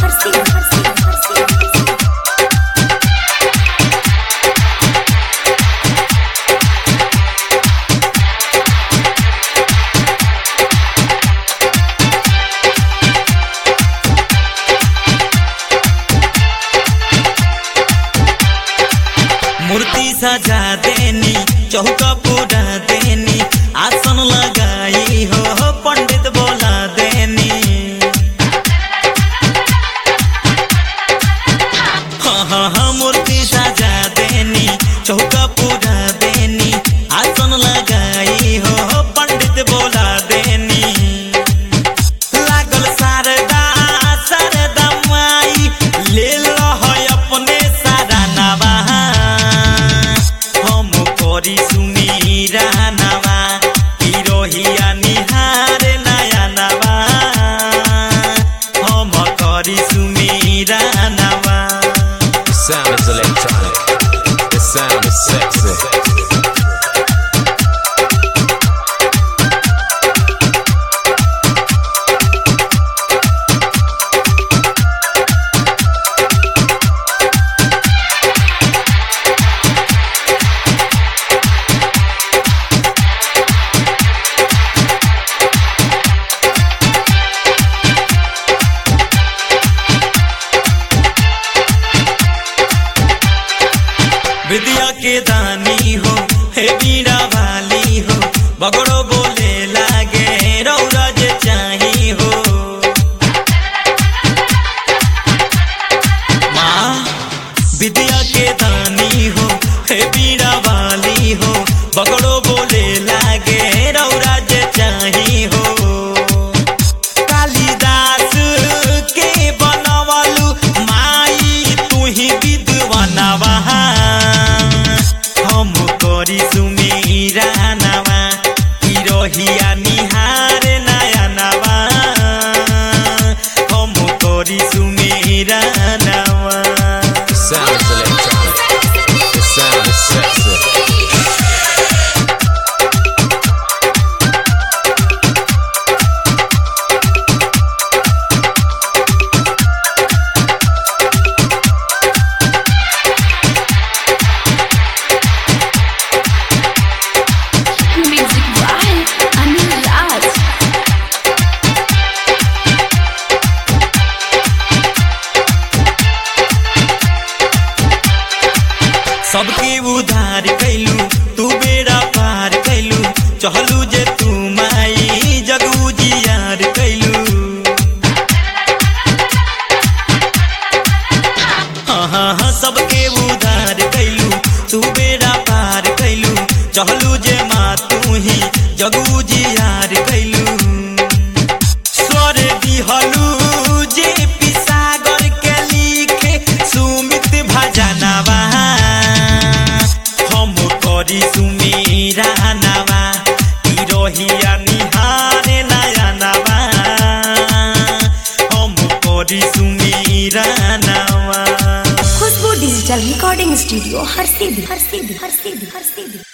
हरसी हरसी हरसी मूर्ति सजा देनी चौका पूरा देनी आसन लगाई हो पंडित बोला देनी हाँ हाँ हाँ मूर्ति सजा देनी चौका पूरा देनी आसन लगाई हो पंडित बोला देनी लागल शारदा शारदा माई ले लो है अपने सारा नवा हम करी सुमीरा नवा हिरोहिया निहार नया नवा हम करी सुमीरा नवा The sound is electronic. The sound is sexy. विद्या के दानी हो हे बीड़ा वाली हो बगड़ो बोले लागे रौरा जे चाही हो माँ विद्या के दानी हो हे बीड़ा वाली हो बगड़ो बोले लागे रौरा जे चाही हो कालिदास के बनवलु माई तुही विद्वानवा हम करी सुमीरा नवा हिरोहिया निहार नया नवा हम करी सुमीरा नवा The sound is electronic. The sound is sexy. Music by Anil Raj सबके उधार कैलू तू बेड़ा पार कैलू चहलू जे तू माई जगू जियार कैलू हाँ हाँ हाँ सबके उधार कैलू तू बेड़ा पार कैलू चहलू जे माँ तू ही जगू जियार कैलू स्वर दिहलू जे पिसागर के लिखे सुमित भजनवा हम करी सुमीरा नवा हिरोहिया निहार नया नवा हम करी सुमीरा नवा खुशबू डिजिटल रिकॉर्डिंग स्टूडियो हरसी हरसी हरसी हरसी